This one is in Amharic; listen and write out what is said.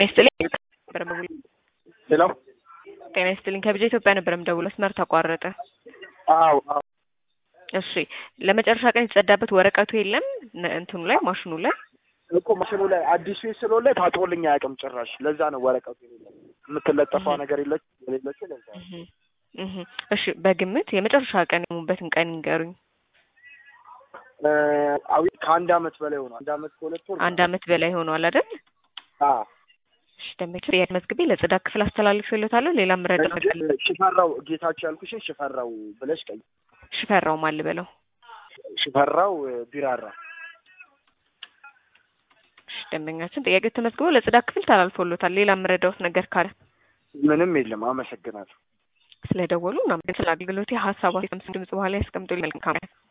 ጤና ይስጥልኝ ነበር የምደውለው። ሄሎ ጤና ይስጥልኝ ከብቻ ኢትዮጵያ ነበር የምደውለው። መስመር ተቋረጠ። አዎ አዎ እሺ ለመጨረሻ ቀን የተጸዳበት ወረቀቱ የለም ነ- እንትኑ ላይ ማሽኑ ላይ እኮ ማሽኑ ላይ አዲሱ ስለሆነ ላይ ታጥቦልኝ አያውቅም ጭራሽ። ለዛ ነው ወረቀቱ የሌለው። የምትለጠፈው ነገር የለች የሌለችው ለዛ ነው። እህ እህ እሺ በግምት የመጨረሻ ቀን የሙበትን ቀን ይንገሩኝ። እ አዊ ከአንድ አመት በላይ ሆኗል። አንድ አመት ከሁለት ወር አንድ አመት በላይ ሆኗል አይደል? አዎ እሺ ደንበኛ ጥያቄ መዝግቤ ለጽዳት ክፍል አስተላልፌልዎታለሁ። ሌላ ምረዳ ነገር አለ? ሽፈራው ጌታቸው ያልኩሽን ሽፈራው ብለሽ ቀይ ሽፈራው ማን ልበለው? ሽፈራው እ ቢራራ እሺ ደንበኛችን ጥያቄ ተመዝግቦ ለጽዳት ክፍል ተላልፎልዎታል። ሌላ ምረዳዎት ነገር ካለ ምንም የለም። አመሰግናለሁ። ስለደወሉ እና ስለ አገልግሎቴ ሀሳብ ድምጽ በኋላ ያስቀምጡልኝ። መልካም